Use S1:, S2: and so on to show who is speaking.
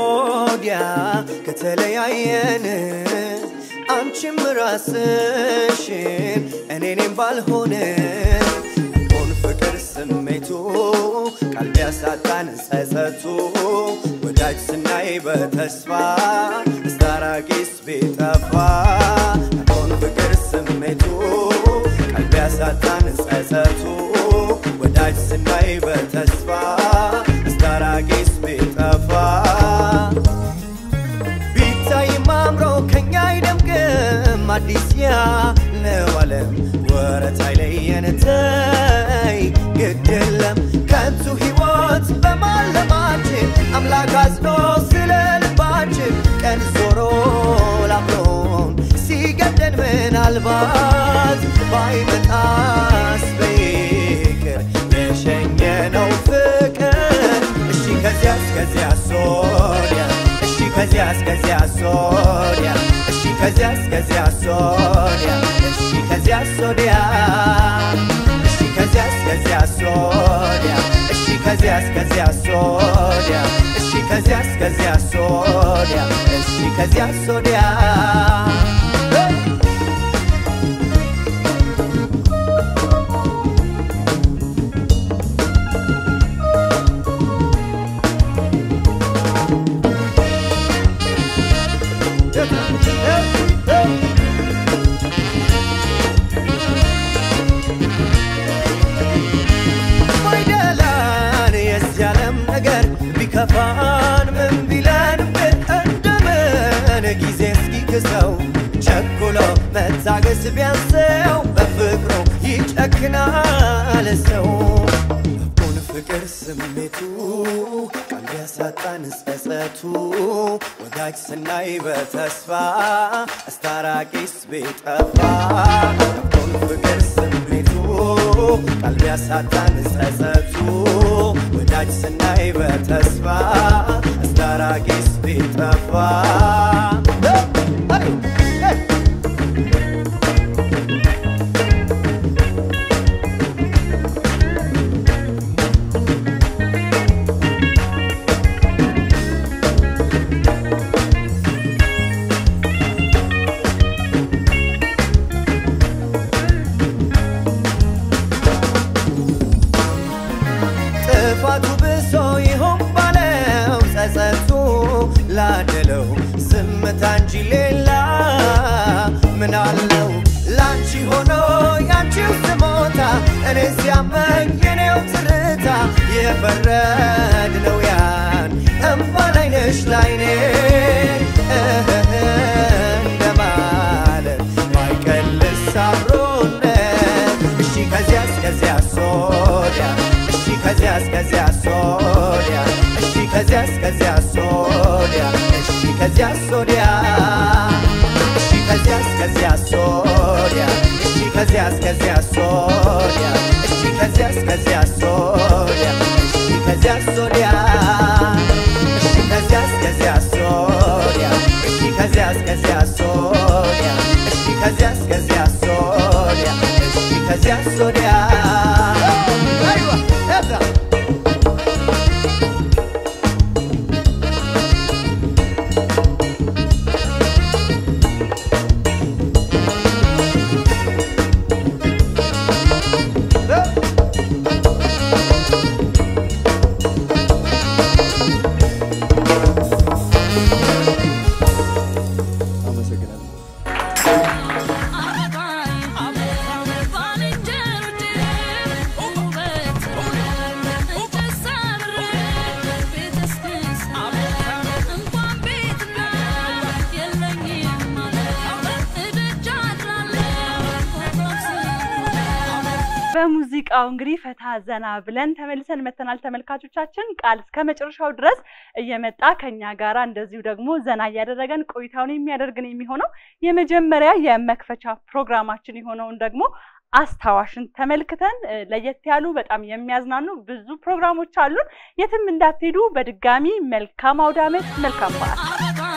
S1: ወዲያ ከተለያየን አንቺም ራስሽን እኔኔም ባልሆን ሆን ፍቅር ስሜቱ ቃል ቢያሳጣን ጸጸቱ ወዳጅ ስናይ በተስፋ አስታራቂስ ቢጠፋ ሆን ፍቅር ስሜቱ ቃል ቢያሳጣን ጸጸቱ ወዳጅ ስናይ በተስፋ አስታራቂስ ቢጠፋ ቢታይም አምሮ ከኛ አይደምቅም አዲስ ያለው ዓለም ወረት አይለየን ተይ ግድ የለም ከንቱ ሕይወት በማለማችን አምላክ አዝኖ ስለ ልባችን ቀን ዞሮ ላምሮን ሲገደን ምናልባት ባይመጣስ በይቅር የሸኘነው ፍቅር እሺ ከዚያስ ከዚያስ ወዲያ እሺ ከዚያስ ከዚያስ ወዲያ እሺ ከዚያስ ከዚያስ ወዲያ እሺ ከዚያስ ወዲያ እሺ ከዚያስ ከዚያስ ወዲያ እሺ ከዚያስ ከዚያስ ወዲያ እሺ ከዚያስ ከዚያስ ወዲያ እሺ ከዚያስ ወዲያ ማይደላን የዚህ ዓለም ነገር ቢከፋን ምን ቢለን ግን እንደምን ጊዜ እስኪክሰው ቸኩሎ መታገስ ቢያንሰው በፍቅሩ ይጨክናል ሰው ልቡን ፍቅር ስሜቱ ቃል ቢያሳጣን ጸጸቱ ወዳጅ ስናይ በተስፋ አስታራቂስ ቢጠፋ ልቡን ፍቅር ስሜቱ ቃል ቢያሳጣን ጸጸቱ ወዳጅ ስናይ በተስፋ አስታራቂስ ቢጠፋ ጥፋቱ ብሶ ይሆን ባለው ጸጸቱ ላደለው ዝምታ እንጂ ሌላ ምን አለው ላንቺ ሆኖ ያንቺው ስሞታ እኔ ሲያመኝ የኔው ትርታ የፈረድነው ያን እምባ ላይነሽ ላይኔ እህህ እንደማለት ማይቀልስ አብሮነት እሺ ከዚያስ ከዚያስ ወዲያ እሺ ከዚያስ ከዚያስ ወዲያ እሺ ከዚያስ ከዚያስ ወዲያ እሺ ከዚያስ ወዲያ እሺ ከዚያስ ከዚያስ ወዲያ እሺ ከዚያስ ከዚያስ ወዲያ እሺ ከዚያስ ከዚያስ ወዲያ እሺ ከዚያስ ወዲያ እሺ ከዚያስ ከዚያስ ወዲያ እሺ ከዚያስ ከዚያስ ወዲያ እሺ ከዚያስ ከዚያስ ወዲያ እሺ ከዚያስ ወዲያ አይዋ እዛ
S2: በሙዚቃው እንግዲህ ፈታ ዘና ብለን ተመልሰን መተናል። ተመልካቾቻችን ቃል እስከ መጨረሻው ድረስ እየመጣ ከኛ ጋራ እንደዚሁ ደግሞ ዘና እያደረገን ቆይታውን የሚያደርግን የሚሆነው የመጀመሪያ የመክፈቻ ፕሮግራማችን የሆነውን ደግሞ አስታዋሽን ተመልክተን እ፣ ለየት ያሉ በጣም የሚያዝናኑ ብዙ ፕሮግራሞች አሉን። የትም እንዳትሄዱ። በድጋሚ መልካም አውደ ዓመት፣ መልካም በዓል።